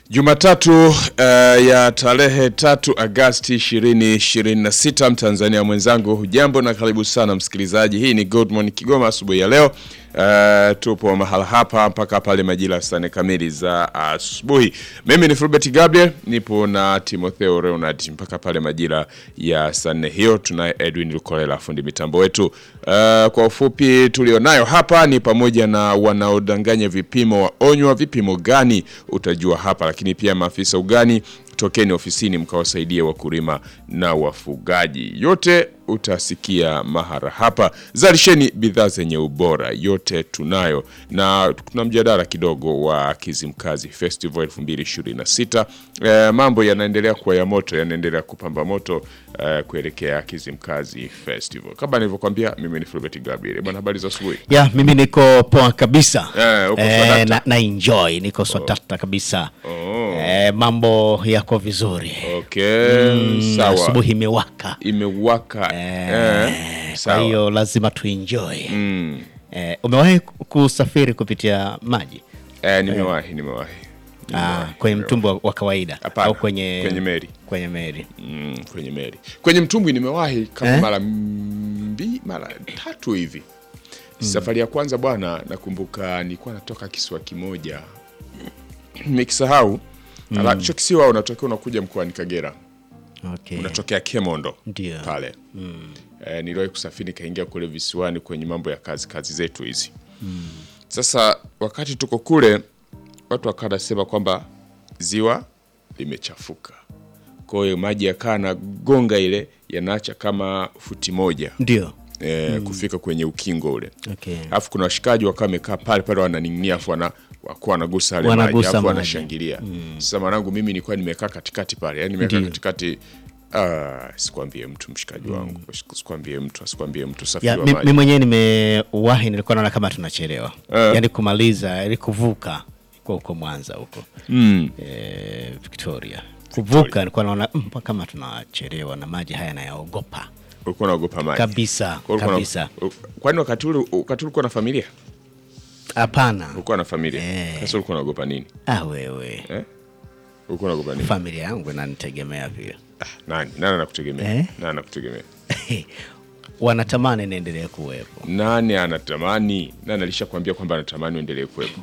Jumatatu uh, ya tarehe tatu Agasti 2026, Mtanzania mwenzangu, hujambo na karibu sana msikilizaji. Hii ni Good Morning Kigoma asubuhi ya leo. Uh, tupo mahala hapa mpaka pale majira saa nne kamili za asubuhi. Mimi ni Fulbert Gabriel, nipo na Timotheo Leonard mpaka pale majira ya saa nne hiyo. Tunaye Edwin Lukolela fundi mitambo wetu. Uh, kwa ufupi tulionayo hapa ni pamoja na wanaodanganya vipimo waonywa. Vipimo gani utajua hapa, lakini pia maafisa ugani tokeni ofisini mkawasaidie wakulima na wafugaji. Yote utasikia mahara hapa. Zalisheni bidhaa zenye ubora, yote tunayo, na kuna mjadala kidogo wa Kizimkazi Festival 2026. E, mambo yanaendelea kuwa ya moto, yanaendelea kupamba moto e, kuelekea Kizimkazi Festival. Kama nilivyokuambia, mimi ni Fulbert Gabriel. Bwana, habari za asubuhi. Ya, mimi niko poa kabisa Eh, uko swadakta? na, na enjoy niko swadakta kabisa eh, mambo yako vizuri Okay, Mm, sawa. asubuhi imewaka Imewaka eh, kwa sawa. hiyo lazima tuenjoy Mm. eh, umewahi kusafiri kupitia maji Eh, nimewahi nimewahi ah, kwenye mtumbo wa- wa kawaida Hapana, au kwenye kwenye meli. kwenye meli mm, kwenye meli kwenye mtumbwi nimewahi kama Eh? mara mbi mara tatu hivi safari ya kwanza bwana nakumbuka nilikuwa natoka kisiwa kimoja nimekisahau mm. hicho kisiwa unatokea unakuja mkoani kagera okay. unatokea kemondo Ndio. pale eh, niliwahi kusafiri nikaingia kule visiwani kwenye mambo ya kazi kazi zetu hizi sasa wakati tuko kule watu wakawa nasema kwamba ziwa limechafuka kwa hiyo maji yakaa na gonga ile yanaacha kama futi moja ndio eh, kufika kwenye ukingo ule okay. alafu kuna washikaji wakawa wamekaa pale pale wananing'inia afu wana wakuwa wanagusa yale maji Wanagusa afu maji. wanashangilia sasa mwanangu mimi nilikuwa nimekaa katikati pale yani nimekaa Ndio. katikati ah, sikwambie mtu mshikaji wangu sikwambie mtu asikwambie mtu usafiri ya, wa mi, maji mi mwenyewe nimewahi nilikuwa naona kama tunachelewa Eh. yaani kumaliza ili kuvuka kwa huko mwanza huko mm. eh, victoria kuvuka nilikuwa naona mm, mbona kama tunachelewa na maji haya nayaogopa ulikuwa unaogopa maji kabisa Kwa ulikuwa na- kabisa kwani wakati ule wakati ulikuwa na familia hapana ulikuwa na familia Eh. sasa ulikuwa unaogopa nini ah, wewe eh? ulikuwa unaogopa nini familia yangu inanitegemea pia ah, nani nani anakutegemea Eh? nani anakutegemea wanatamani niendelee kuwepo nani anatamani nani alishakwambia kwamba anatamani uendelee kuwepo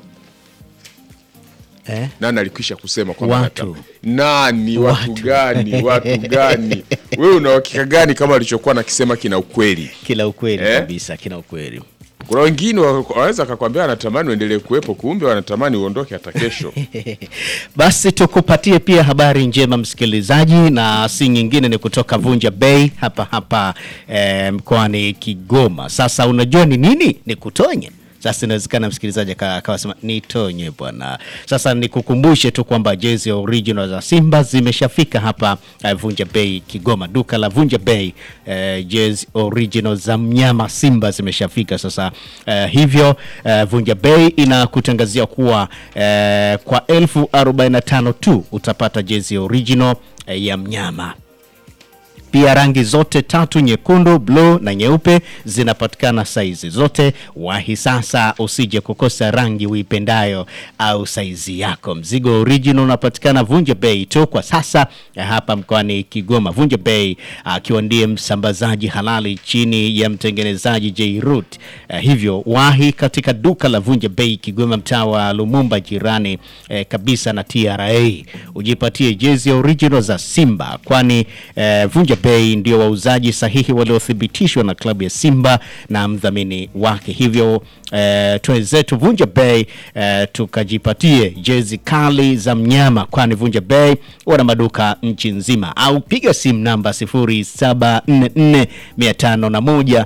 eh? nani alikwisha kusema kwamba Watu. anataka- nani watu, Watu. gani watu gani wewe una uhakika gani kama alichokuwa nakisema kina ukweli kila ukweli Eh? kabisa kila ukweli kuna wengine wa- wanaweza akakwambia anatamani uendelee kuwepo kumbe wanatamani uondoke hata kesho basi tukupatie pia habari njema msikilizaji na si nyingine ni kutoka vunja bei hapa hapa eh, mkoani kigoma sasa unajua ni nini ni kutonye sasa inawezekana msikilizaji aka- akawa sema nitonye bwana sasa nikukumbushe tu kwamba jezi ya original za simba zimeshafika hapa eh, vunja bei kigoma duka la vunja bei eh, jezi original za mnyama simba zimeshafika sasa eh, hivyo eh, vunja bei inakutangazia kuwa eh, kwa elfu 45 tu utapata jezi original eh, ya mnyama pia rangi zote tatu nyekundu bluu na nyeupe zinapatikana saizi zote wahi sasa usije kukosa rangi uipendayo au saizi yako mzigo original unapatikana vunja bei tu kwa sasa eh, hapa mkoani kigoma vunja bei akiwa ndiye msambazaji halali chini ya mtengenezaji jrut eh, hivyo wahi katika duka la vunja bei kigoma mtaa wa lumumba jirani eh, kabisa na tra ujipatie jezi original za simba kwani eh, vunja bei ndio wauzaji sahihi waliothibitishwa na klabu ya simba na mdhamini wake hivyo eh, twenzetu vunja bei eh, tukajipatie jezi kali za mnyama kwani vunja bei wana maduka nchi nzima au piga simu namba 0744 501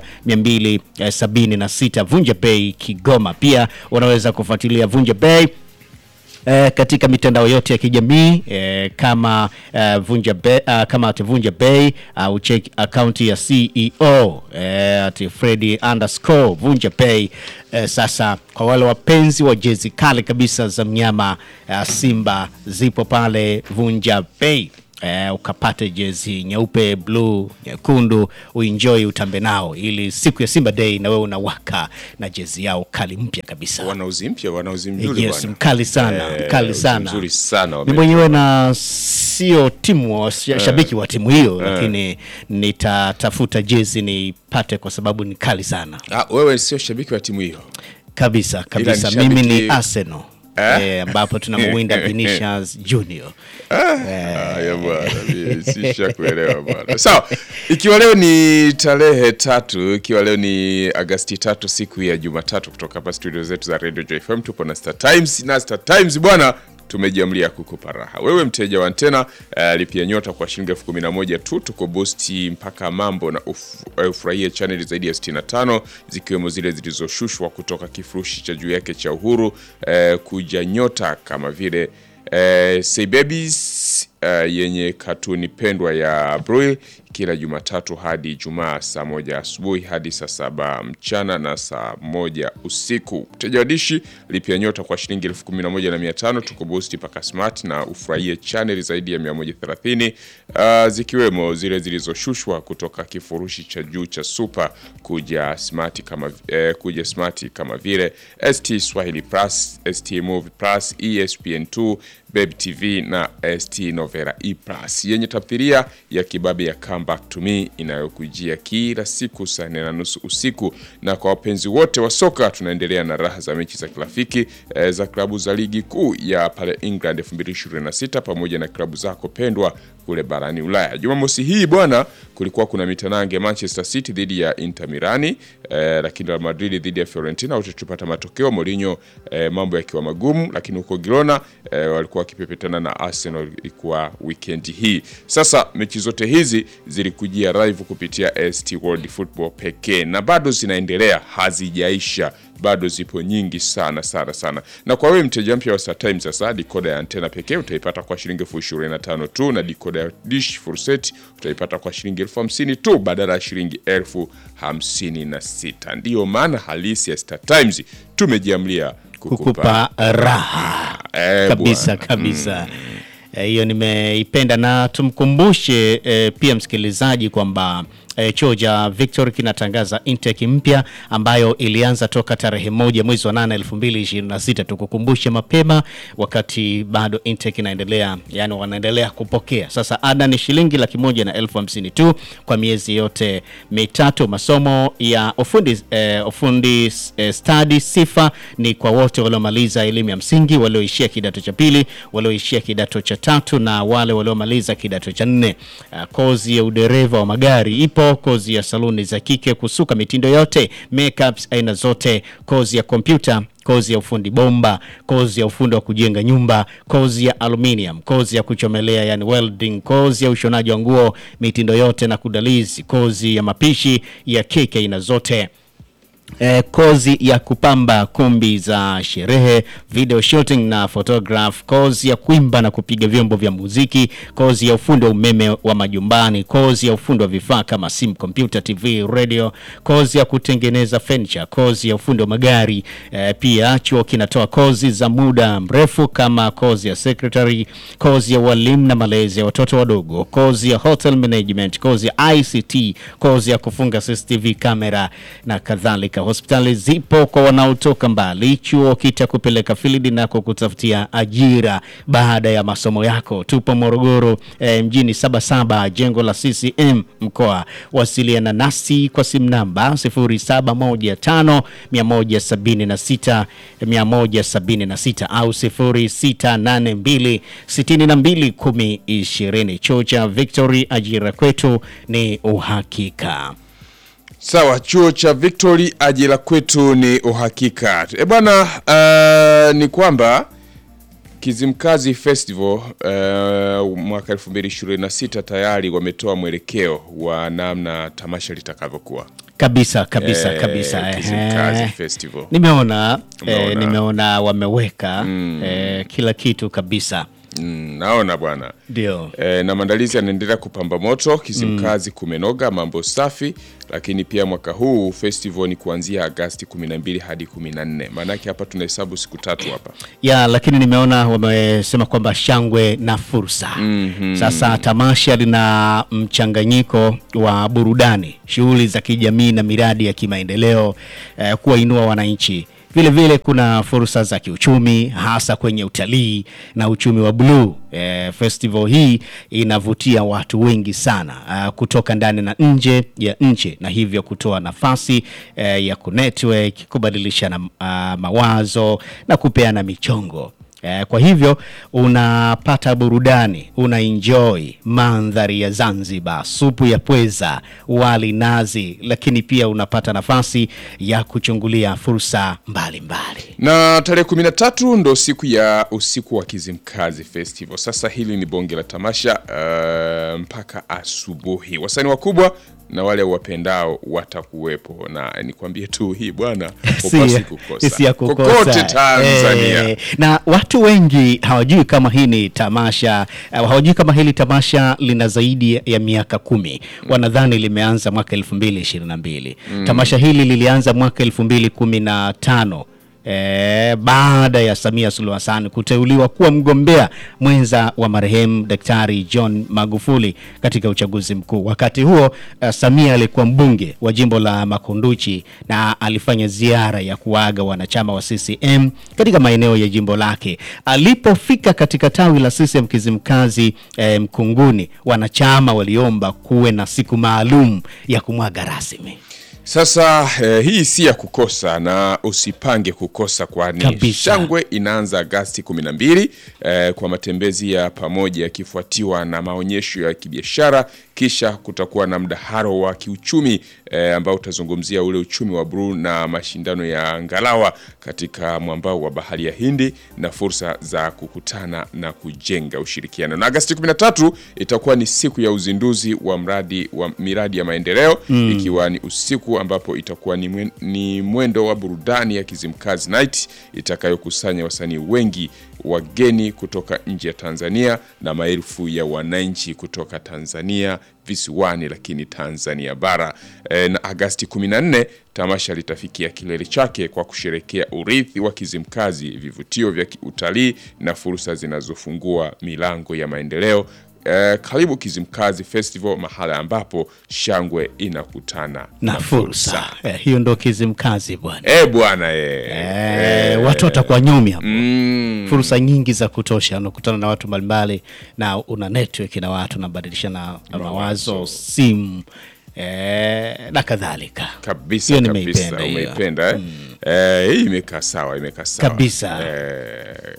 276 vunja bei kigoma pia unaweza kufuatilia vunja bei Eh, katika mitandao yote ya kijamii eh, kama eh, vunja be, uh, kama ati vunja bei au uh, check akaunti ya CEO eh, ati Freddy underscore vunja bei eh, sasa kwa wale wapenzi wa jezi kali kabisa za mnyama uh, Simba zipo pale vunja bei eh, ukapate jezi nyeupe, bluu, nyekundu, uenjoy utambe nao, ili siku ya Simba Day na wewe unawaka na jezi yao kali mpya kabisa. Wanauzi mpya, wanauzi mzuri Yes, bwana. mkali sana, Eh, mkali uzi sana. mzuri sana Mi wame- mwenyewe na sio timu wa- sha- shabiki wa timu hiyo, lakini nitatafuta jezi nipate kwa sababu ni kali sana Ah, wewe sio shabiki wa timu hiyo. kabisa kabisa. ni Mimi ni shabiki- Arsenal eh, ambapo tunamwinda Vinicius Junior. Haya bwana, mimi sishakuelewa bwana. Sawa, ikiwa leo ni tarehe tatu, ikiwa leo ni Agasti tatu, siku ya Jumatatu, kutoka hapa studio zetu za Radio JFM tupo na Star Times na Star Times bwana tumejiamlia kukupa raha wewe mteja wa antena uh, lipia nyota kwa shilingi elfu kumi na moja tu tuko bosti mpaka mambo na uf- uh, ufurahie chaneli zaidi ya 65 zikiwemo zile zilizoshushwa kutoka kifurushi cha juu yake cha uhuru uh, kuja nyota kama vile uh, Say Babies uh, yenye katuni pendwa ya Bril kila Jumatatu hadi Ijumaa saa moja asubuhi hadi saa saba mchana na saa moja usiku. Mteja wa dishi lipia nyota kwa shilingi elfu kumi na moja na mia tano tuko boost mpaka smart na ufurahie chaneli zaidi ya 130 uh, zikiwemo zile zilizoshushwa kutoka kifurushi cha juu cha super kuja smart kama eh, kuja smart kama vile ST Swahili Plus, ST Movie Plus, ESPN2, Babe TV na ST Novera E Plus yenye tamthilia ya kibabe ya Come Back to Me inayokujia kila siku saa nne na nusu usiku. Na kwa wapenzi wote wa soka, tunaendelea na raha za mechi za kirafiki eh, za klabu za ligi kuu ya pale England 2026 pamoja na klabu zako pendwa kule barani Ulaya. Jumamosi hii bwana, kulikuwa kuna mitanange Manchester City dhidi ya Inter Milani eh, lakini Real Madrid dhidi ya Fiorentina wote tupata matokeo Mourinho eh, mambo yakiwa magumu, lakini huko Girona eh, walikuwa wakipepetana na Arsenal ilikuwa weekend hii. Sasa mechi zote hizi zilikujia live kupitia ST World Football pekee na bado zinaendelea, hazijaisha bado zipo nyingi sana sana sana. Na kwa wewe mteja mpya wa Star Times, sasa dikoda ya antena pekee utaipata kwa shilingi elfu ishirini na tano tu, na dikoda ya dish full set utaipata kwa shilingi elfu hamsini tu badala ya shilingi elfu hamsini na sita. Ndiyo maana halisi ya Star Times tumejiamlia kukupa kukupa raha Eh, kabisa bwana. kabisa Eh, hiyo nimeipenda na tumkumbushe eh, pia msikilizaji kwamba eh, chuo cha Victory kinatangaza intake mpya ambayo ilianza toka tarehe moja mwezi wa nane elfu mbili ishirini na sita tukukumbushe mapema wakati bado intake inaendelea yani wanaendelea kupokea sasa ada ni shilingi laki moja na elfu hamsini tu kwa miezi yote mitatu masomo ya ufundi eh, ufundi eh, stadi sifa ni kwa wote waliomaliza elimu ya msingi walioishia kidato cha pili walioishia kidato cha tatu na wale waliomaliza kidato cha nne uh, kozi ya udereva wa magari ipo kozi ya saluni za kike kusuka mitindo yote makeups aina zote kozi ya kompyuta kozi ya ufundi bomba, kozi ya ufundi wa kujenga nyumba, kozi ya aluminium, kozi ya kuchomelea yani welding, kozi ya ushonaji wa nguo mitindo yote na kudalizi, kozi ya mapishi ya keki aina zote eh, kozi ya kupamba kumbi za sherehe, video shooting na photograph, kozi ya kuimba na kupiga vyombo vya muziki, kozi ya ufundi wa umeme wa majumbani, kozi ya ufundi wa vifaa kama simu, kompyuta, TV, radio, kozi ya kutengeneza furniture, kozi ya ufundi wa magari. Eh, pia chuo kinatoa kozi za muda mrefu kama kozi ya secretary, kozi ya walimu na malezi ya watoto wadogo, kozi ya hotel management, kozi ya ICT, kozi ya kufunga CCTV kamera na kadhalika. Hospitali zipo kwa wanaotoka mbali. Chuo kitakupeleka field na kukutafutia ajira baada ya masomo yako. Tupo Morogoro eh, mjini Sabasaba, jengo la CCM mkoa. Wasiliana nasi kwa simu namba 0715 176 176 au 0682 62 1020. Chuo cha Victory, ajira kwetu ni uhakika. Sawa, chuo cha Victory, ajira kwetu ni uhakika. E bwana, uh, ni kwamba Kizimkazi Festival uh, mwaka 2026 tayari wametoa mwelekeo wa namna tamasha litakavyokuwa. Kabisa kabisa Eh, kabisa. Kizimkazi ehe. Festival. Nimeona eh, Umeona. nimeona wameweka eh, kila kitu kabisa. Mm, naona bwana Ndio. e, na maandalizi yanaendelea kupamba moto Kizimkazi kumenoga mambo safi lakini pia mwaka huu festival ni kuanzia Agasti 12 hadi 14 maanake hapa tunahesabu siku tatu hapa ya lakini nimeona wamesema kwamba shangwe na fursa. Sasa tamasha lina mchanganyiko wa burudani, shughuli za kijamii na miradi ya kimaendeleo eh, kuwainua wananchi. Vile vile kuna fursa za kiuchumi hasa kwenye utalii na uchumi wa bluu. Eh, festival hii inavutia watu wengi sana ah, kutoka ndani na nje ya nchi na hivyo kutoa nafasi eh, ya kunetwork, kubadilishana ah, mawazo na kupeana michongo. Eh, kwa hivyo unapata burudani, una enjoy mandhari ya Zanzibar, supu ya pweza, wali nazi, lakini pia unapata nafasi ya kuchungulia fursa mbalimbali. na tarehe 13 ndo siku ya usiku wa Kizimkazi Festival. Sasa hili ni bonge la tamasha uh, mpaka asubuhi. Wasanii wakubwa na wale wapendao watakuwepo, na nikwambie tu hii bwana, hupaswi kukosa si ya kukosa. kokote Tanzania. Eh, na watu wengi hawajui kama hii ni tamasha eh, hawajui kama hili tamasha lina zaidi ya miaka kumi. Wanadhani limeanza mwaka elfu mbili ishirini na mbili. Tamasha hili lilianza mwaka elfu mbili kumi na tano. E, baada ya Samia Suluhu Hassan kuteuliwa kuwa mgombea mwenza wa marehemu Daktari John Magufuli katika uchaguzi mkuu. Wakati huo uh, Samia alikuwa mbunge wa jimbo la Makunduchi na alifanya ziara ya kuaga wanachama wa CCM katika maeneo ya jimbo lake. Alipofika katika tawi la CCM Kizimkazi eh, Mkunguni, wanachama waliomba kuwe na siku maalum ya kumwaga rasmi. Sasa eh, hii si ya kukosa na usipange kukosa, kwani Kabisa. shangwe inaanza Agasti 12 eh, kwa matembezi ya pamoja yakifuatiwa na maonyesho ya kibiashara, kisha kutakuwa na mdaharo wa kiuchumi eh, ambao utazungumzia ule uchumi wa bluu na mashindano ya ngalawa katika mwambao wa bahari ya Hindi na fursa za kukutana na kujenga ushirikiano. Na Agasti 13 itakuwa ni siku ya uzinduzi wa mradi wa miradi ya maendeleo ikiwa ni usiku ambapo itakuwa ni, mwen, ni mwendo wa burudani ya Kizimkazi Night itakayokusanya wasanii wengi wageni kutoka nje ya Tanzania na maelfu ya wananchi kutoka Tanzania visiwani, lakini Tanzania bara. E, na Agasti 14 tamasha litafikia kilele chake kwa kusherekea urithi wa Kizimkazi, vivutio vya utalii na fursa zinazofungua milango ya maendeleo. Eh, karibu Kizimkazi Festival, mahala ambapo shangwe inakutana na fursa eh, hiyo ndo Kizimkazi bwana. Eh bwana eh. Eh, watu watakuwa nyomi hapo. Mm, Fursa nyingi za kutosha, unakutana na watu mbalimbali na una network na watu unabadilishana mawazo, simu eh, na kadhalika. kabisa Hiyo kabisa nimeipenda hiyo. umeipenda eh? Eh, hii imekaa sawa, imekaa sawa Kabisa. Eh,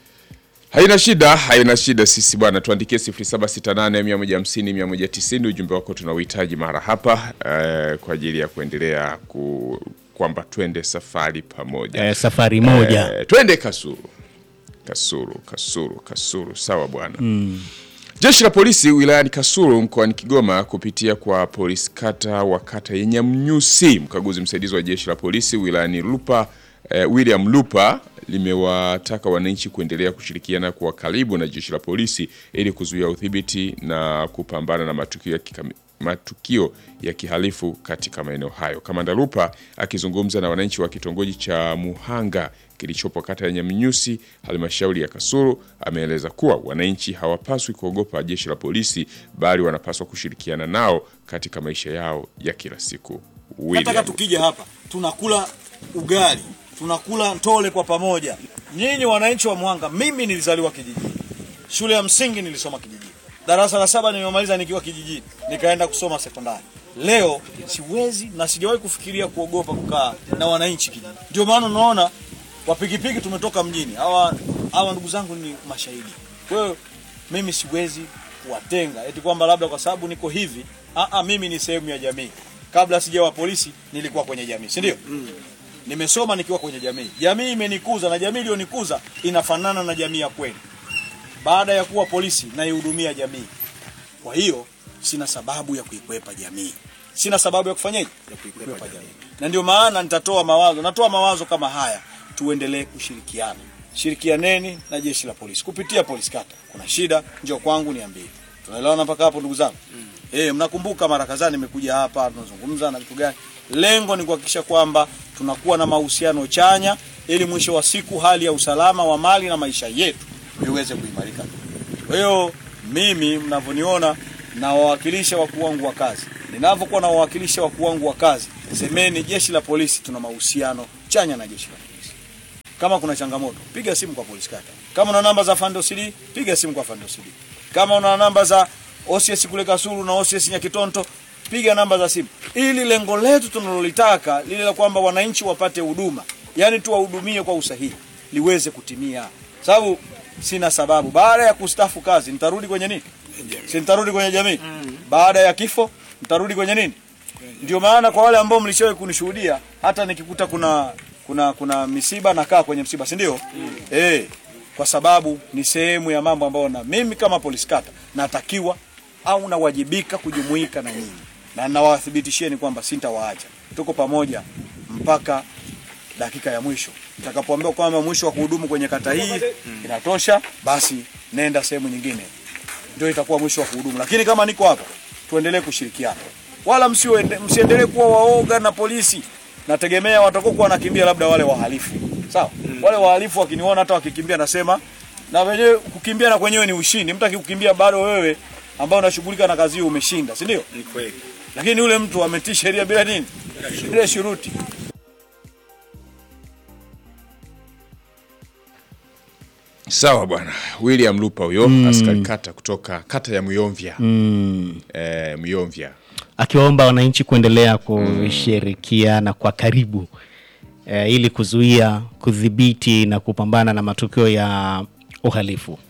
haina shida, haina shida. Sisi bwana, tuandikie 0768 150 190 ujumbe wako tunauhitaji mara hapa eh, kwa ajili ya kuendelea ku, kwamba twende safari pamoja Eh, safari moja Eh, twende Kasuru, Kasuru, Kasuru, Kasuru. Sawa bwana. Jeshi la polisi wilayani Kasulu mkoani Kigoma kupitia kwa polisi kata wa kata ya Nyamnyusi, mkaguzi msaidizi wa jeshi la polisi wilayani Lupa eh, William Lupa limewataka wananchi kuendelea kushirikiana kwa karibu na jeshi la polisi ili kuzuia udhibiti na kupambana na matukio ya kikami, matukio ya kihalifu katika maeneo hayo. Kamanda Lupa akizungumza na wananchi wa kitongoji cha Muhanga kilichopo kata ya Nyamnyusi halmashauri ya Kasulu ameeleza kuwa wananchi hawapaswi kuogopa jeshi la polisi bali wanapaswa kushirikiana nao katika maisha yao ya kila siku. Nataka William. tukija hapa tunakula ugali, tunakula ntole kwa pamoja. Nyinyi wananchi wa Mwanga, mimi nilizaliwa kijijini, shule ya msingi nilisoma kijijini, darasa la saba nimemaliza nikiwa kijijini, nikaenda kusoma sekondari. Leo siwezi na sijawahi kufikiria kuogopa kukaa na wananchi kijijini. Ndio maana unaona kwa pikipiki tumetoka mjini. Hawa hawa ndugu zangu ni mashahidi. Kwa hiyo mimi siwezi kuwatenga eti kwamba labda kwa sababu niko hivi. Aa, mimi ni sehemu ya jamii. Kabla sijawa polisi nilikuwa kwenye jamii, si ndio? Nimesoma nikiwa kwenye jamii. Jamii imenikuza na jamii iliyonikuza inafanana na jamii ya kweli. Baada ya kuwa polisi naihudumia jamii. Kwa hiyo sina sababu ya kuikwepa jamii. Sina sababu ya kufanyaje? Ya kuikwepa jamii. Na ndio maana nitatoa mawazo, natoa mawazo kama haya, tuendelee kushirikiana. shirikianeni na jeshi la polisi kupitia polisi kata. Kuna shida, njoo kwangu niambie. Tunaelewana mpaka hapo ndugu zangu? Eh, mnakumbuka mara kadhaa nimekuja hapa tunazungumza na vitu gani? Lengo ni kuhakikisha kwamba tunakuwa na mahusiano chanya ili mwisho wa siku hali ya usalama wa mali na maisha yetu iweze kuimarika. Kwa hiyo mimi mnavyoniona na wawakilisha wakuu wangu wa kazi, ninavyokuwa na wawakilisha wakuu wangu wa kazi, semeni jeshi la polisi tuna mahusiano chanya na jeshi la polisi. Kama kuna changamoto, piga simu kwa polisi kata. Kama una namba za Fando CD, piga simu kwa Fando CD. Kama una namba za OCS kule Kasulu na OCS Nyakitonto, piga namba za simu, ili lengo letu tunalolitaka lile la kwamba wananchi wapate huduma, yani tuwahudumie kwa usahihi, liweze kutimia. Sababu sina sababu, baada ya kustafu kazi nitarudi kwenye nini? Si nitarudi kwenye jamii. Baada ya kifo nitarudi kwenye nini? Ndio maana kwa wale ambao mlishawahi kunishuhudia, hata nikikuta kuna kuna kuna misiba nakaa kwenye msiba, si ndio? Eh, kwa sababu ni sehemu ya mambo ambayo na mimi kama polisi kata natakiwa au nawajibika kujumuika na nyinyi, na nawathibitishieni kwamba sintawaacha, tuko pamoja mpaka dakika ya mwisho. Utakapoambiwa kwamba mwisho wa kuhudumu kwenye kata hii inatosha, basi nenda sehemu nyingine, ndio itakuwa mwisho wa kuhudumu. Lakini kama niko hapa, tuendelee kushirikiana, wala msiende- msiendelee kuwa waoga na polisi. Nategemea watakokuwa wanakimbia labda wale wahalifu, sawa. Wale wahalifu wakiniona hata wakikimbia, nasema na wenyewe kukimbia na kwenyewe ni ushindi. Mtu akikukimbia bado wewe ambao unashughulika na kazi hiyo umeshinda, si ndio? Ni kweli. Lakini yule mtu ametii sheria bila nini, bila shuruti. Sawa bwana, William Lupa huyo askari kata kutoka kata ya Muyomvya eh, Muyomvya akiwaomba wananchi kuendelea kushirikiana kwa karibu eh, ili kuzuia, kudhibiti na kupambana na matukio ya uhalifu.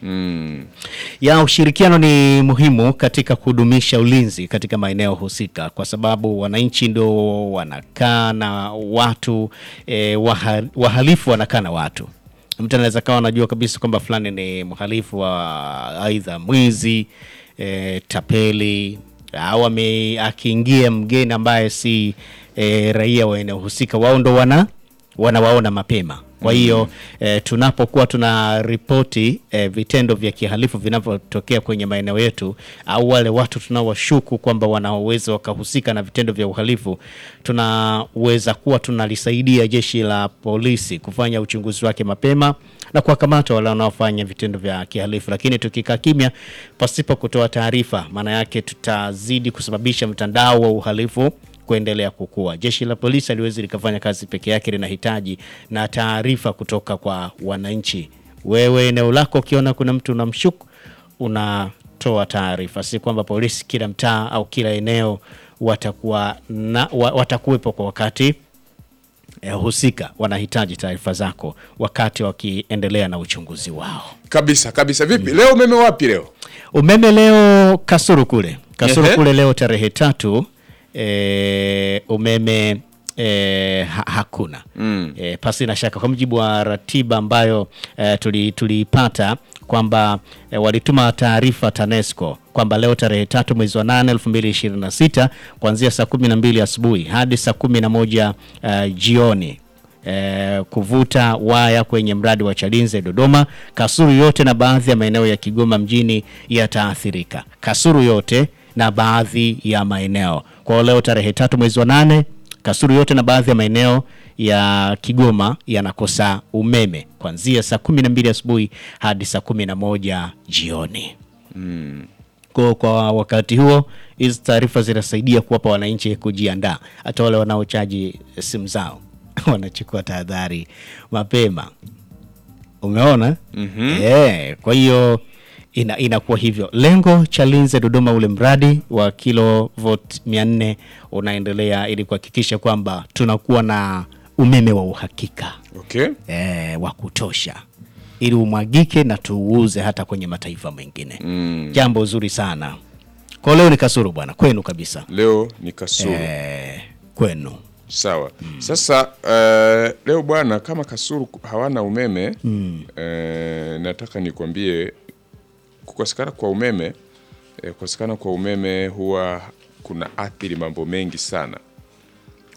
Ya ushirikiano ni muhimu katika kudumisha ulinzi katika maeneo husika, kwa sababu wananchi ndo wanakaa na watu eh, waha, wahalifu wanakaa na watu. Mtu anaweza kawa anajua kabisa kwamba fulani ni mhalifu wa aidha mwizi eh, tapeli au ame- akiingia mgeni ambaye si eh, raia wa eneo husika, wao ndo wana wanawaona mapema. Kwa hiyo eh, tunapokuwa tuna ripoti eh, vitendo vya kihalifu vinavyotokea kwenye maeneo yetu au wale watu tunaowashuku kwamba wanaweza wakahusika na vitendo vya uhalifu, tunaweza kuwa tunalisaidia jeshi la polisi kufanya uchunguzi wake mapema na kuwakamata wale wanaofanya vitendo vya kihalifu. Lakini tukikaa kimya pasipo kutoa taarifa, maana yake tutazidi kusababisha mtandao wa uhalifu kuendelea kukua. Jeshi la polisi haliwezi likafanya kazi peke yake, linahitaji na taarifa kutoka kwa wananchi. Wewe eneo lako ukiona kuna mtu unamshuku, unatoa taarifa, si kwamba polisi kila mtaa au kila eneo watakuwa na, wa, watakuwepo kwa wakati eh, husika. Wanahitaji taarifa zako wakati wakiendelea na uchunguzi wao. kabisa kabisa. Vipi leo umeme wapi leo? Umeme leo Kasuru kule Kasuru Ehe. kule leo tarehe tatu e, umeme e, ha, hakuna mm. E, pasi na shaka kwa mujibu wa ratiba ambayo e, tuli- tuliipata kwamba e, walituma taarifa TANESCO kwamba leo tarehe tatu mwezi wa nane elfu mbili ishirini na sita kuanzia saa kumi na mbili asubuhi hadi saa kumi na moja uh, jioni eh, kuvuta waya kwenye mradi wa Chalinze Dodoma. Kasuru yote na baadhi ya maeneo ya Kigoma mjini yataathirika. Kasuru yote na baadhi ya maeneo kwa leo tarehe tatu mwezi wa nane Kasuru yote na baadhi ya maeneo ya Kigoma yanakosa umeme kuanzia saa kumi na mbili asubuhi hadi saa kumi na moja jioni. Kwa, kwa wakati huo hizi taarifa zinasaidia kuwapa wananchi kujiandaa, hata wale wanaochaji simu zao wanachukua tahadhari mapema. Umeona? Eh, kwa hiyo ina, inakuwa hivyo. Lengo Chalinze Dodoma, ule mradi wa kilovoti 400 unaendelea ili kuhakikisha kwamba tunakuwa na umeme wa uhakika Okay. eh, wa kutosha ili umwagike na tuuze hata kwenye mataifa mengine mm. Jambo zuri sana kwa leo. Ni Kasuru bwana, kwenu kabisa Leo ni Kasulu. eh, kwenu Sawa. Sasa eh, leo bwana, kama Kasulu hawana umeme eh, nataka nikwambie kukosekana kwa umeme eh, kukosekana kwa umeme huwa kuna athiri mambo mengi sana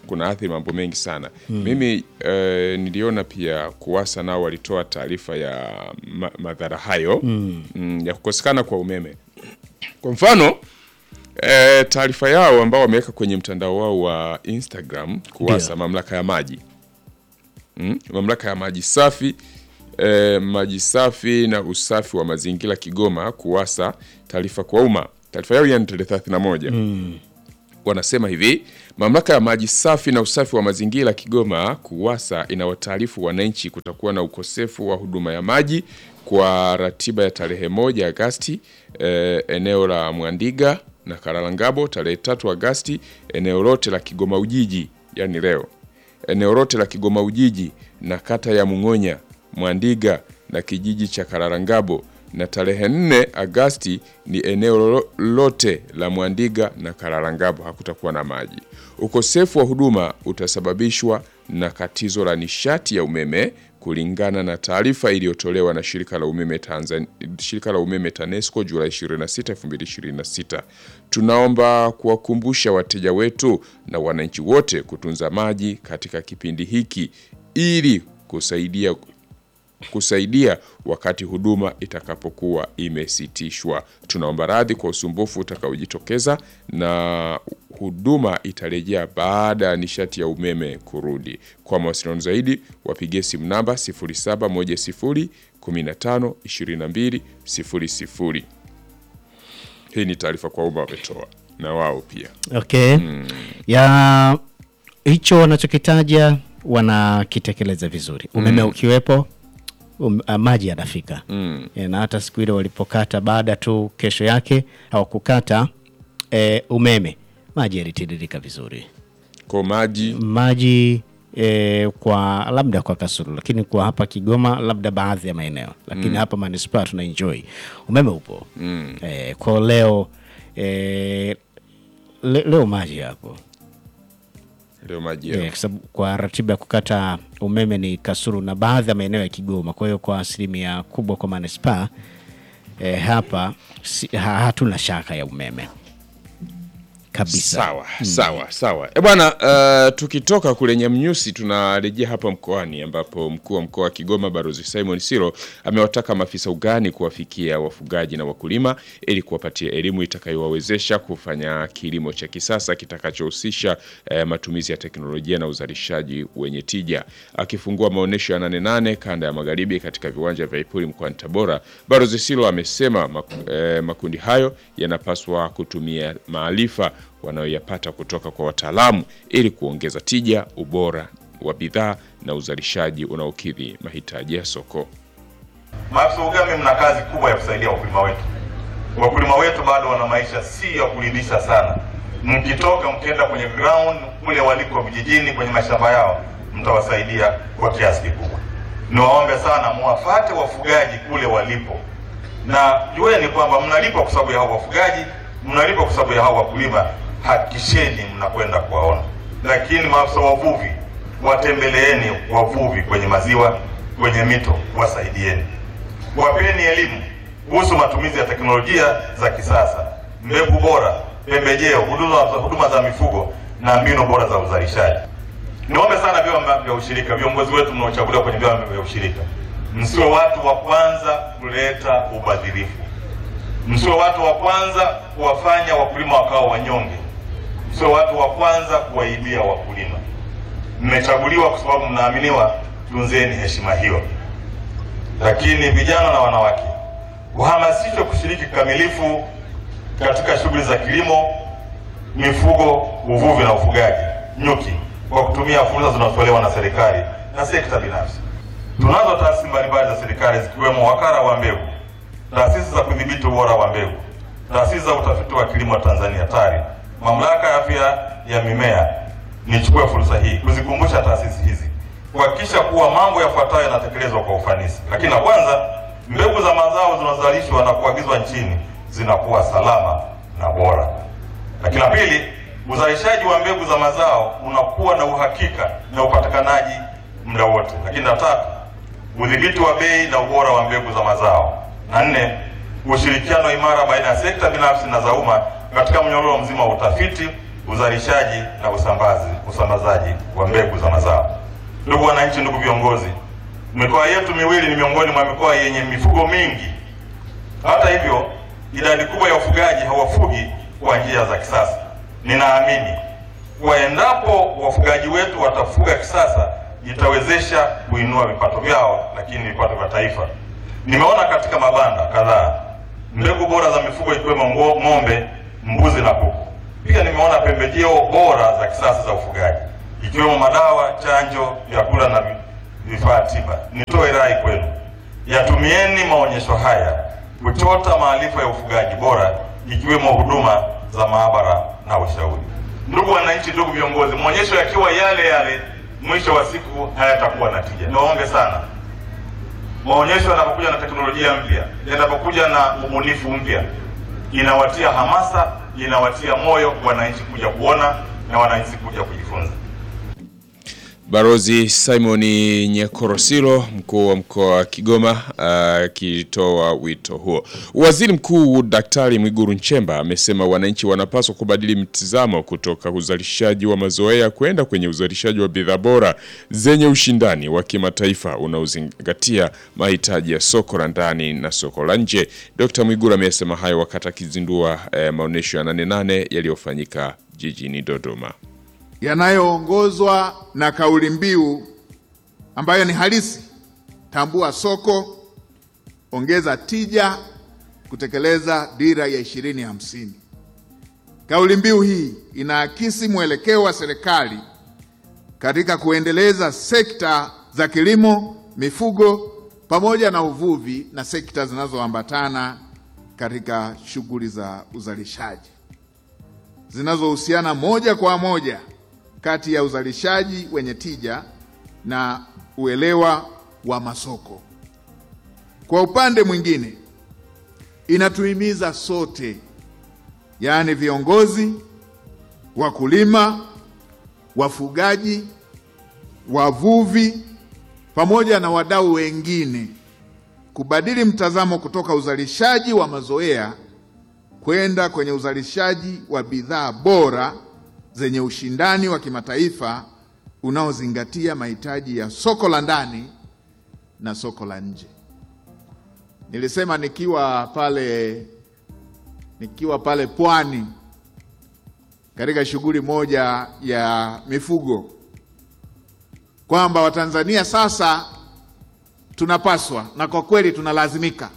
kuna athiri mambo mengi sana mimi eh, niliona pia kuwasa nao walitoa taarifa ya ma, madhara hayo mm, ya kukosekana kwa umeme kwa mfano e, taarifa yao ambao wameweka kwenye mtandao wao wa Instagram kuwasa Ndio. mamlaka ya maji mm? mamlaka ya maji safi e, maji safi na usafi wa mazingira Kigoma kuwasa taarifa kwa umma. Taarifa yao ya tarehe 31 wanasema hivi: mamlaka ya maji safi na usafi wa mazingira Kigoma KUWASA inawataarifu wananchi kutakuwa na ukosefu wa huduma ya maji kwa ratiba ya tarehe moja Agasti eh, eneo la Mwandiga na Karalangabo, tarehe tatu Agasti eneo lote la Kigoma Ujiji, yani leo eneo lote la Kigoma Ujiji na kata ya Mung'onya, Mwandiga na kijiji cha Kararangabo, na tarehe 4 Agasti ni eneo lo- lote la Mwandiga na Kararangabo hakutakuwa na maji. Ukosefu wa huduma utasababishwa na katizo la nishati ya umeme kulingana na taarifa iliyotolewa na shirika la umeme Tanzania, shirika la umeme TANESCO Julai 26, 2026. Tunaomba kuwakumbusha wateja wetu na wananchi wote kutunza maji katika kipindi hiki ili kusaidia kusaidia wakati huduma itakapokuwa imesitishwa. Tunaomba radhi kwa usumbufu utakaojitokeza na huduma itarejea baada ya nishati ya umeme kurudi. Kwa mawasiliano zaidi wapigie simu namba 0710 15 22 00. Hii ni taarifa kwa umma wametoa na wao pia. Okay. Ya hicho wanachokitaja wanakitekeleza vizuri. Umeme ukiwepo um, ah, maji yanafika. Eh, na hata siku ile walipokata baada tu kesho yake hawakukata eh, umeme, maji yalitiririka vizuri. Kwa maji Maji eh, kwa labda kwa Kasulu, lakini kwa hapa Kigoma labda baadhi ya maeneo, lakini hapa manispaa tuna enjoy umeme upo. Eh, kwa leo eh, le, leo maji yapo leo maji Eh, kwa sababu kwa ratiba ya kukata umeme ni Kasulu na baadhi ya maeneo ya Kigoma. Kwa hiyo kwa asilimia kubwa kwa manispaa eh, hapa si, ha, hatuna shaka ya umeme kabisa. Sawa, sawa, sawa. E bwana, uh, tukitoka kule Nyamnyusi tunarejea hapa mkoani ambapo mkuu wa mkoa wa Kigoma Balozi Simon Siro amewataka maafisa ugani kuwafikia wafugaji na wakulima ili kuwapatia elimu itakayowawezesha kufanya kilimo cha kisasa kitakachohusisha eh, matumizi ya teknolojia na uzalishaji wenye tija. Akifungua maonyesho ya Nane Nane kanda ya magharibi katika viwanja vya Ipuli mkoani Tabora, Balozi Siro amesema mak- eh, makundi hayo yanapaswa kutumia maarifa wanayoyapata kutoka kwa wataalamu ili kuongeza tija, ubora wa bidhaa na uzalishaji unaokidhi mahitaji ya soko. Maafisa ugame, mna kazi kubwa ya kusaidia wakulima wetu. Wakulima wetu bado wana maisha si ya kuridhisha sana. Mkitoka mkienda kwenye ground kule waliko vijijini, kwenye mashamba yao, mtawasaidia kwa kiasi kikubwa. Niwaombe sana muwafate wafugaji kule walipo, na jueni kwamba mnalipa kwa sababu ya hao wafugaji, mnalipa kwa sababu ya hao wakulima. Hakikisheni mnakwenda kuwaona. Lakini maafisa wavuvi, watembeleeni wavuvi kwenye maziwa, kwenye mito, wasaidieni wapeni elimu kuhusu matumizi ya teknolojia za kisasa, mbegu bora, pembejeo, huduma za huduma za mifugo na mbinu bora za uzalishaji. Niombe sana vyama vya ushirika, viongozi wetu mnaochaguliwa kwenye vyama vya ushirika, msiwe watu wa kwanza kuleta ubadhirifu, msiwe watu wa kwanza kuwafanya wakulima wakawa wanyonge, msiwe watu wa kwanza kuwaibia wakulima. Mmechaguliwa kwa sababu mnaaminiwa, tunzeni heshima hiyo lakini vijana na wanawake wahamasishwe kushiriki kikamilifu katika shughuli za kilimo, mifugo, uvuvi na ufugaji nyuki kwa kutumia fursa zinazotolewa na serikali na sekta binafsi. Tunazo taasisi mbalimbali za serikali zikiwemo wakala wa mbegu, taasisi za kudhibiti ubora wa mbegu, taasisi za utafiti wa kilimo Tanzania TARI, mamlaka ya afya ya mimea. Nichukue fursa hii kuzikumbusha taasisi hizi kuhakikisha kuwa mambo yafuatayo yanatekelezwa kwa ufanisi. Lakini la kwanza, mbegu za mazao zinazozalishwa na kuagizwa nchini zinakuwa salama na bora. Lakini la pili, uzalishaji wa mbegu za mazao unakuwa na uhakika na upatikanaji muda wote. Lakini la tatu, udhibiti wa bei na ubora wa mbegu za mazao. Na nne, ushirikiano imara baina ya sekta binafsi na za umma katika mnyororo mzima wa utafiti, uzalishaji na usambazi, usambazaji wa mbegu za mazao. Ndugu wananchi, ndugu viongozi, mikoa yetu miwili ni miongoni mwa mikoa yenye mifugo mingi. Hata hivyo, idadi kubwa ya wafugaji hawafugi kwa njia za kisasa. Ninaamini kuwa endapo wafugaji wetu watafuga kisasa, itawezesha kuinua vipato vyao, lakini vipato vya taifa. Nimeona katika mabanda kadhaa mbegu bora za mifugo ikiwemo ngo- ng'ombe, mbuzi na kuku. Pia nimeona pembejeo bora za kisasa za ufugaji ikiwemo madawa, chanjo, vyakula na vi- vifaa tiba. Nitoe rai kwenu, yatumieni maonyesho haya kuchota maarifa ya ufugaji bora ikiwemo huduma za maabara na ushauri. Ndugu wananchi, ndugu viongozi, maonyesho yakiwa yale yale, mwisho wa siku hayatakuwa na tija. Niwaombe sana maonyesho yanapokuja na teknolojia mpya, yanapokuja na ubunifu mpya, inawatia hamasa, inawatia moyo wananchi kuja kuona na wananchi kuja kujifunza. Barozi Simon Nyakorosilo, mkuu wa mkoa wa Kigoma, akitoa wito huo. Waziri Mkuu Daktari Mwigulu Nchemba amesema wananchi wanapaswa kubadili mtizamo kutoka uzalishaji wa mazoea kwenda kwenye uzalishaji wa bidhaa bora zenye ushindani wa kimataifa unaozingatia mahitaji ya soko la ndani na soko la nje. Dr. Mwigulu amesema hayo wakati akizindua eh, maonyesho ya nane nane yaliyofanyika jijini Dodoma. yanayoongozwa na kauli mbiu ambayo ni halisi: tambua soko, ongeza tija, kutekeleza dira ya ishirini hamsini. Kauli mbiu hii inaakisi mwelekeo wa serikali katika kuendeleza sekta za kilimo, mifugo pamoja na uvuvi na sekta zinazoambatana katika shughuli za uzalishaji zinazohusiana moja kwa moja kati ya uzalishaji wenye tija na uelewa wa masoko. Kwa upande mwingine, inatuhimiza sote, yaani viongozi, wakulima, wafugaji, wavuvi pamoja na wadau wengine kubadili mtazamo kutoka uzalishaji wa mazoea kwenda kwenye uzalishaji wa bidhaa bora zenye ushindani wa kimataifa unaozingatia mahitaji ya soko la ndani na soko la nje. Nilisema nikiwa pale nikiwa pale Pwani katika shughuli moja ya mifugo kwamba Watanzania sasa tunapaswa na kwa kweli tunalazimika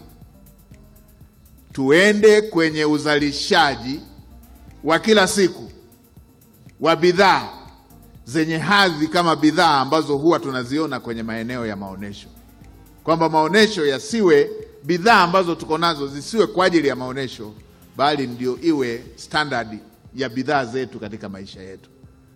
tuende kwenye uzalishaji wa kila siku wa bidhaa zenye hadhi kama bidhaa ambazo huwa tunaziona kwenye maeneo ya maonyesho, kwamba maonyesho yasiwe bidhaa ambazo tuko nazo zisiwe kwa ajili ya maonyesho, bali ndio iwe standard ya bidhaa zetu katika maisha yetu.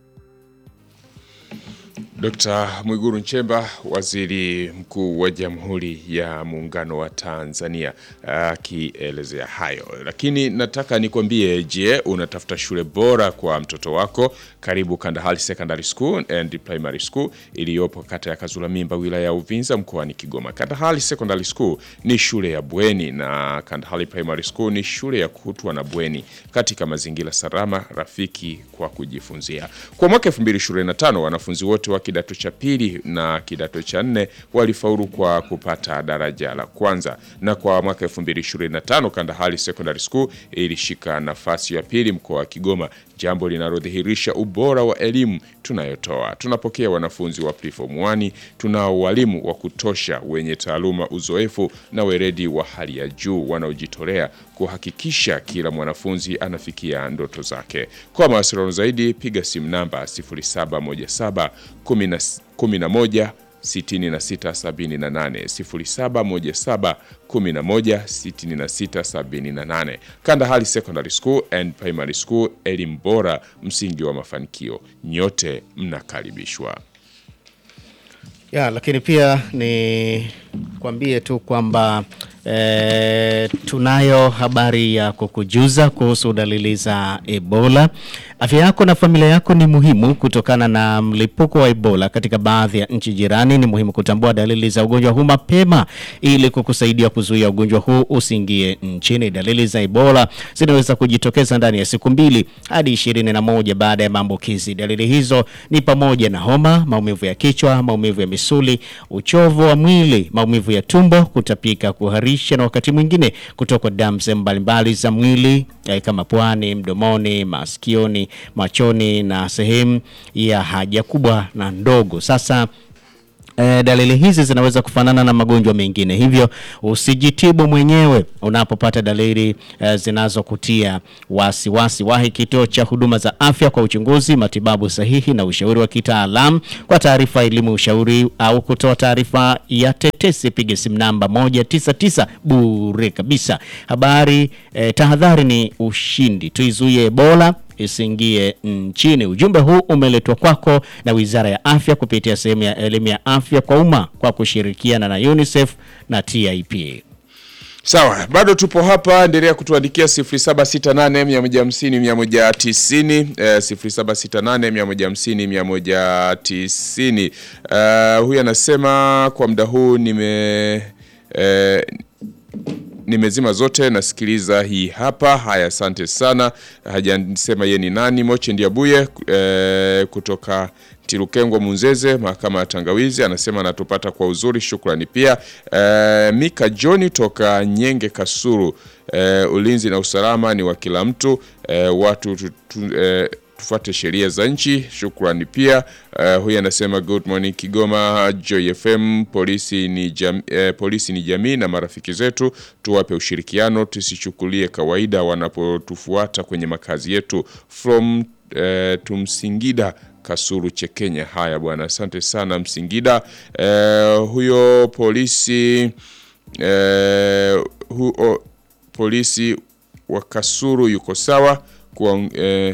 Dr. Mwigulu Nchemba, Waziri Mkuu wa Jamhuri ya Muungano wa Tanzania akielezea hayo. Lakini nataka nikwambie, je, unatafuta shule bora kwa mtoto wako? Karibu Kandahari Secondary School and Primary School iliyopo kata ya Kazula Mimba, wilaya ya Uvinza, mkoani Kigoma. Kandahari Secondary School ni shule ya bweni na Kandahari Primary School ni shule ya kutwa na bweni katika mazingira salama, rafiki kwa kujifunzia. Kwa mwaka 2025 wanafunzi wote wa kidato cha pili na kidato cha nne walifaulu kwa kupata daraja la kwanza, na kwa mwaka 2025 Kandahari Secondary School ilishika nafasi ya pili mkoa wa Kigoma, jambo linalodhihirisha ubora wa elimu tunayotoa. Tunapokea wanafunzi wa preform 1, tunao walimu wa kutosha wenye taaluma, uzoefu na weledi wa hali ya juu wanaojitolea kuhakikisha kila mwanafunzi anafikia ndoto zake. Kwa mawasiliano zaidi piga simu namba 0717 11 6678 0717 11 6678. Kandahari Secondary School and Primary School, elimu bora, msingi wa mafanikio. Nyote mnakaribishwa. Ya, lakini pia ni kwambie tu kwamba E, tunayo habari ya kukujuza kuhusu dalili za Ebola. Afya yako na familia yako ni muhimu kutokana na mlipuko wa Ebola katika baadhi ya nchi jirani. Ni muhimu kutambua dalili za ugonjwa huu mapema ili kukusaidia kuzuia ugonjwa huu usiingie nchini. Dalili za Ebola zinaweza kujitokeza ndani ya siku mbili hadi ishirini na moja baada ya maambukizi. Dalili hizo ni pamoja na homa, maumivu ya kichwa, maumivu ya misuli, uchovu wa mwili, maumivu ya tumbo, kutapika, kuharisha na wakati mwingine kutokwa damu sehemu mbalimbali za mwili eh, kama puani, mdomoni, masikioni, machoni na sehemu ya haja kubwa na ndogo. Sasa E, dalili hizi zinaweza kufanana na magonjwa mengine, hivyo usijitibu mwenyewe unapopata dalili e, zinazokutia wasiwasi. Wahi kituo cha huduma za afya kwa uchunguzi, matibabu sahihi na ushauri wa kitaalamu. Kwa taarifa, elimu, ushauri au kutoa taarifa ya tetesi, piga simu namba 199 bure kabisa. Habari e, tahadhari ni ushindi, tuizuie Ebola isiingie nchini. Ujumbe huu umeletwa kwako na Wizara ya Afya kupitia sehemu ya elimu ya afya kwa umma kwa kushirikiana na UNICEF na TIP. Sawa, bado tupo hapa, endelea kutuandikia 0768 150 190 eh, 0768 150 190. Uh, huyu anasema kwa muda huu nime eh, nimezima zote nasikiliza hii hapa. Haya, asante sana. Hajasema ye ni nani. Moche Ndiabuye e, kutoka Tirukengwa Munzeze, mahakama ya Tangawizi, anasema anatupata kwa uzuri, shukrani pia. E, Mika John toka Nyenge Kasuru, e, ulinzi na usalama ni wa kila mtu e, watu tu, tu, e, tufuate sheria za nchi. Shukrani pia. Uh, huyu anasema good morning Kigoma Joy FM, polisi ni, jam, eh, polisi ni jamii na marafiki zetu, tuwape ushirikiano, tusichukulie kawaida wanapotufuata kwenye makazi yetu. From eh, tumsingida Kasuru Chekenya. Haya bwana, asante sana Msingida. Eh, huyo polisi eh, hu, o, polisi wa Kasuru yuko sawa kwa eh,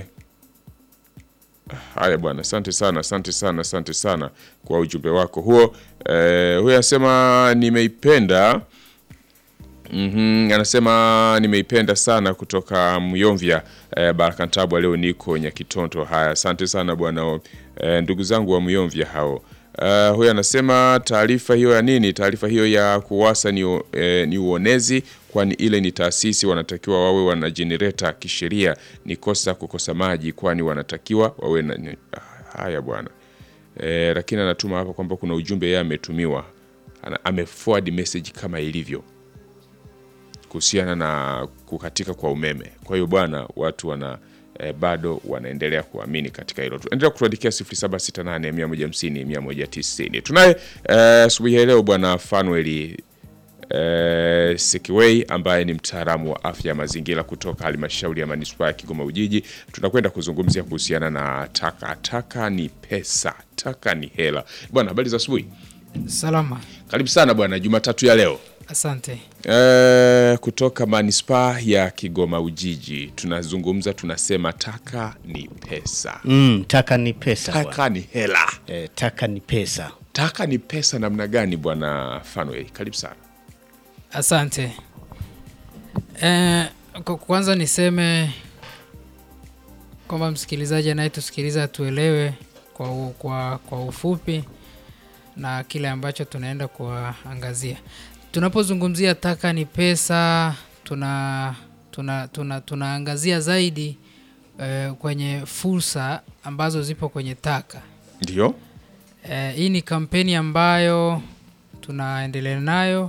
Haya bwana, asante sana, asante sana, asante sana kwa ujumbe wako huo. Eh, huyu anasema nimeipenda Mm-hmm. Anasema nimeipenda sana kutoka Myomvya eh, Baraka Ntabwa, leo niko Nyakitonto. Haya, asante sana bwana eh, ndugu zangu wa Myomvya hao. Uh, huyu anasema taarifa hiyo ya nini? Taarifa hiyo ya kuwasa ni, eh, ni uonezi, kwani ile ni taasisi, wanatakiwa wawe wana generator kisheria. Ni kosa kukosa maji, kwani wanatakiwa wawe na ni- ah, haya bwana eh, lakini anatuma hapa kwamba kuna ujumbe yeye ametumiwa, Ana- ameforward message kama ilivyo kuhusiana na kukatika kwa umeme. Kwa hiyo bwana, watu wana eh, bado wanaendelea kuamini katika hilo. Endelea kutuandikia 0768 150 190. Tunaye eh, asubuhi ya leo bwana Fanuel eh, Sekiwei ambaye ni mtaalamu wa afya ya mazingira kutoka halmashauri ya manispaa ya Kigoma Ujiji. Tunakwenda kuzungumzia kuhusiana na taka. Taka ni pesa, taka ni hela. Bwana, habari za asubuhi. Salama, Karibu sana bwana, Jumatatu ya leo. asante. Eh, kutoka manispaa ya Kigoma Ujiji tunazungumza, tunasema taka ni pesa, Mm, taka ni pesa bwana. taka ni hela. E, taka ni pesa. Taka ni pesa namna gani bwana Fanway? Karibu sana. Asante. Eh, kwa kwanza niseme kwamba msikilizaji anayetusikiliza atuelewe kwa, u- kwa, kwa ufupi na kile ambacho tunaenda kuangazia. Tunapozungumzia taka ni pesa, tuna tuna tuna tunaangazia zaidi eh, kwenye fursa ambazo zipo kwenye taka. Ndio, Eh, hii ni kampeni ambayo tunaendelea nayo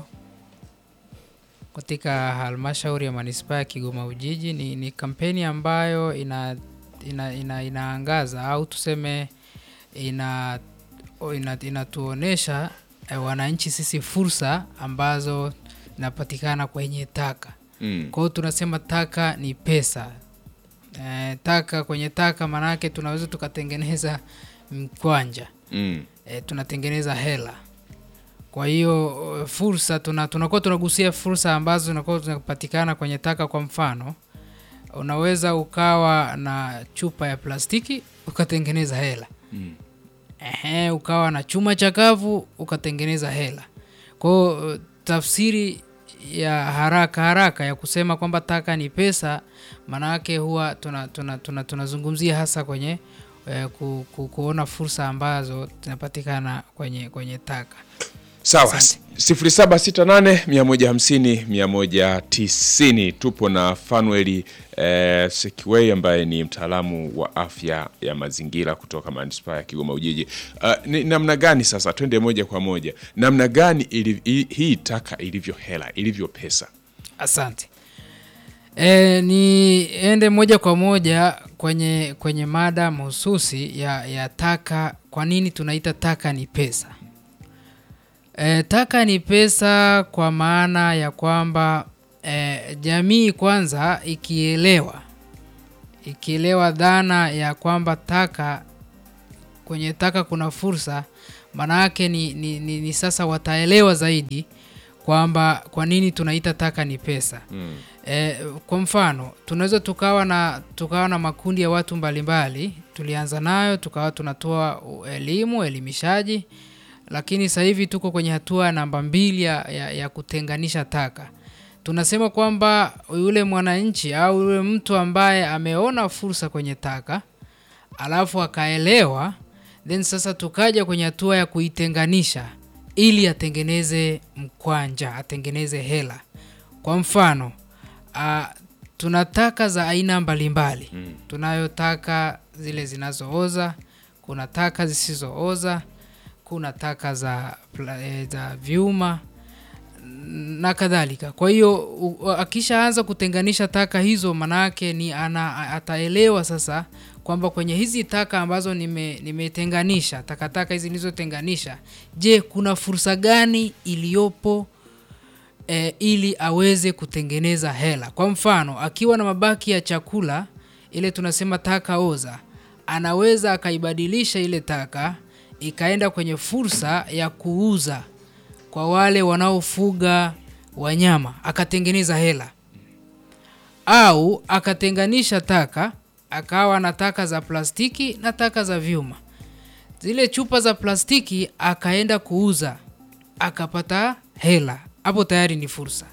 katika halmashauri ya manispaa ya Kigoma Ujiji. Ni, ni kampeni ambayo ina, ina, ina, inaangaza au tuseme ina, o- ina, inatuonesha eh, wananchi sisi fursa ambazo zinapatikana kwenye taka. mm. Kwa hiyo tunasema taka ni pesa. Eh, taka kwenye taka maanake tunaweza tukatengeneza mkwanja Mm. e, tunatengeneza hela. Kwa hiyo eh, fursa tuna, tunakuwa tunagusia fursa ambazo zinakuwa zinapatikana kwenye taka. Kwa mfano, unaweza ukawa na chupa ya plastiki ukatengeneza hela Mm. Ehe, ukawa na chuma chakavu ukatengeneza hela. Kwa hiyo eh, tafsiri ya haraka haraka ya kusema kwamba taka ni pesa, maanake huwa tunazungumzia tuna, tuna, tunazungumzia hasa kwenye eh, ku, ku, kuona fursa ambazo zinapatikana kwenye, kwenye taka. Sawa, Asante. 0768 150 190. Tupo na Fanueli eh, Sekiwei ambaye ni mtaalamu wa afya ya mazingira kutoka manispaa ya Kigoma Ujiji. Uh, ni namna gani sasa, twende moja kwa moja, namna gani ili, hii- hii taka ilivyo hela ilivyo pesa? Asante. E, niende moja kwa moja kwenye kwenye mada mahususi ya, ya taka. Kwa nini tunaita taka ni pesa? E, taka ni pesa kwa maana ya kwamba e, jamii kwanza ikielewa ikielewa dhana ya kwamba taka kwenye taka kuna fursa, maana yake ni, ni, ni, ni sasa wataelewa zaidi kwamba kwa nini tunaita taka ni pesa. Mm. E, kwa mfano tunaweza tukawa na tukawa na makundi ya watu mbalimbali, tulianza nayo tukawa tunatoa u- elimu elimishaji, lakini sasa hivi tuko kwenye hatua namba mbili ya, ya, ya kutenganisha taka. Tunasema kwamba yule mwananchi au yule mtu ambaye ameona fursa kwenye taka alafu akaelewa, then sasa tukaja kwenye hatua ya kuitenganisha ili atengeneze mkwanja, atengeneze hela. Kwa mfano uh, tuna taka za aina mbalimbali mm. Tunayo taka zile zinazooza, kuna taka zisizooza, kuna taka za, pla- eh, za vyuma na kadhalika. Kwa hiyo u- akishaanza kutenganisha taka hizo, manake ni ana, ataelewa sasa kwamba kwenye hizi taka ambazo nime- nimetenganisha takataka hizi nilizotenganisha, je, kuna fursa gani iliyopo e, ili aweze kutengeneza hela. Kwa mfano, akiwa na mabaki ya chakula, ile tunasema taka oza, anaweza akaibadilisha ile taka ikaenda kwenye fursa ya kuuza kwa wale wanaofuga wanyama, akatengeneza hela au akatenganisha taka akawa na taka za plastiki na taka za vyuma. Zile chupa za plastiki akaenda kuuza akapata hela, hapo tayari ni fursa.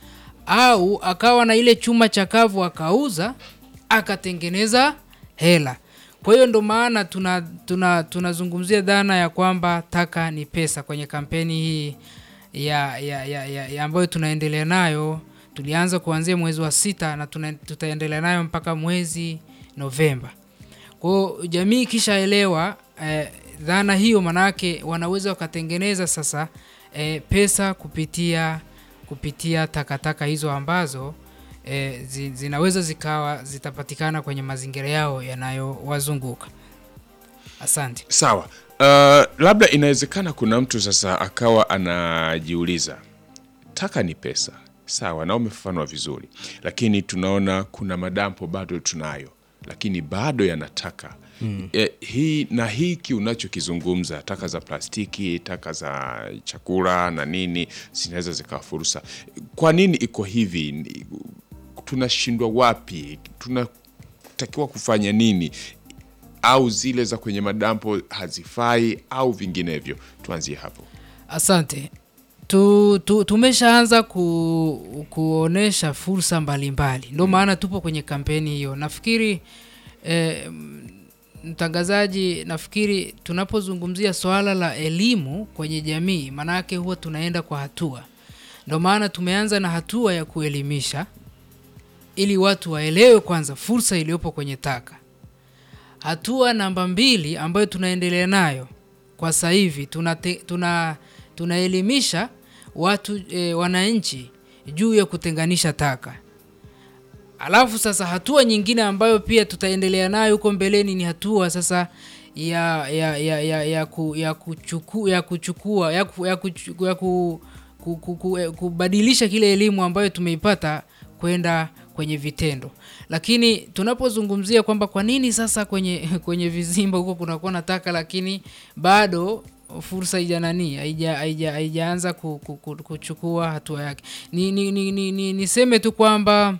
Au akawa na ile chuma chakavu akauza akatengeneza hela. Kwa hiyo ndo maana tuna tuna tunazungumzia dhana ya kwamba taka ni pesa kwenye kampeni hii ya, ya, ya, ya, ya ambayo tunaendelea nayo. Tulianza kuanzia mwezi wa sita na tuna, tutaendelea nayo mpaka mwezi Novemba. Kwa hiyo jamii ikishaelewa eh, dhana hiyo, manake wanaweza wakatengeneza sasa eh, pesa kupitia kupitia takataka hizo ambazo eh, zi, zinaweza zikawa zitapatikana kwenye mazingira yao yanayowazunguka. Asante. Sawa. Uh, labda inawezekana kuna mtu sasa akawa anajiuliza taka ni pesa, sawa, na umefafanua vizuri, lakini tunaona kuna madampo bado tunayo, lakini bado yanataka mm. E, hii na hiki unachokizungumza, taka za plastiki, taka za chakula na nini, zinaweza zikawa fursa. Kwa nini iko hivi? Ni- Tunashindwa wapi? Tunatakiwa kufanya nini? au zile za kwenye madampo hazifai au vinginevyo? Tuanzie hapo. Asante. Tu, tu, tumeshaanza ku, kuonesha fursa mbalimbali, ndio maana tupo kwenye kampeni hiyo. Nafikiri eh, mtangazaji, nafikiri tunapozungumzia swala la elimu kwenye jamii, maanake huwa tunaenda kwa hatua. Ndio maana tumeanza na hatua ya kuelimisha ili watu waelewe kwanza fursa iliyopo kwenye taka. Hatua namba mbili ambayo tunaendelea nayo kwa sasa hivi tuna, tuna tunaelimisha watu e, wananchi juu ya kutenganisha taka. Alafu sasa hatua nyingine ambayo pia tutaendelea nayo huko mbeleni ni hatua sasa ya ya ya ya, ya, ku, ya kuchuku, ya kuchukua ya, ku, ya, kuchu, ya ku, ku, ku, ku, eh, kubadilisha kile elimu ambayo tumeipata kwenda kwenye vitendo. Lakini tunapozungumzia kwamba kwa nini sasa kwenye kwenye vizimba huko kunakuwa na taka lakini bado fursa haija nani haija haija haijaanza ku, ku, ku, kuchukua hatua yake. Ni, ni, ni, ni, ni, niseme tu kwamba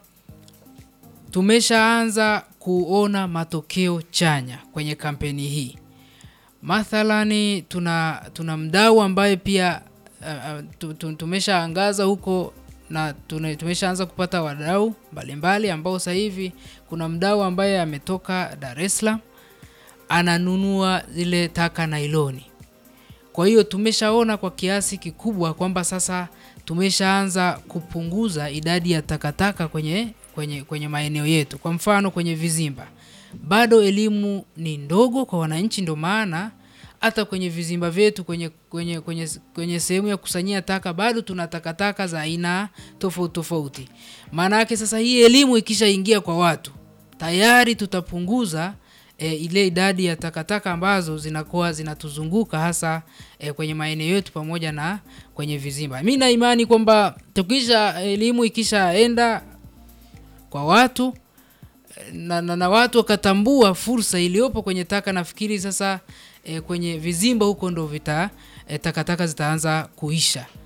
tumeshaanza kuona matokeo chanya kwenye kampeni hii. Mathalani tuna tuna mdau ambaye pia uh, tu- tu- tumeshaangaza huko na tune- tumeshaanza kupata wadau mbalimbali ambao sasa hivi kuna mdau ambaye ametoka Dar es Salaam ananunua zile taka nailoni. Kwa hiyo tumeshaona kwa kiasi kikubwa kwamba sasa tumeshaanza kupunguza idadi ya takataka kwenye, kwenye, kwenye maeneo yetu. Kwa mfano kwenye vizimba, bado elimu ni ndogo kwa wananchi, ndio maana hata kwenye vizimba vyetu kwenye, kwenye, kwenye, kwenye sehemu ya kusanyia taka bado tuna takataka za aina tofauti tofauti. Maana yake sasa hii elimu ikishaingia kwa watu tayari tutapunguza e, ile idadi ya takataka ambazo zinakuwa zinatuzunguka hasa e, kwenye maeneo yetu pamoja na kwenye vizimba. Mi na imani kwamba tukisha elimu ikishaenda kwa watu na, na, na watu wakatambua fursa iliyopo kwenye taka, nafikiri sasa e, kwenye vizimba huko ndo vita e, takataka zitaanza kuisha.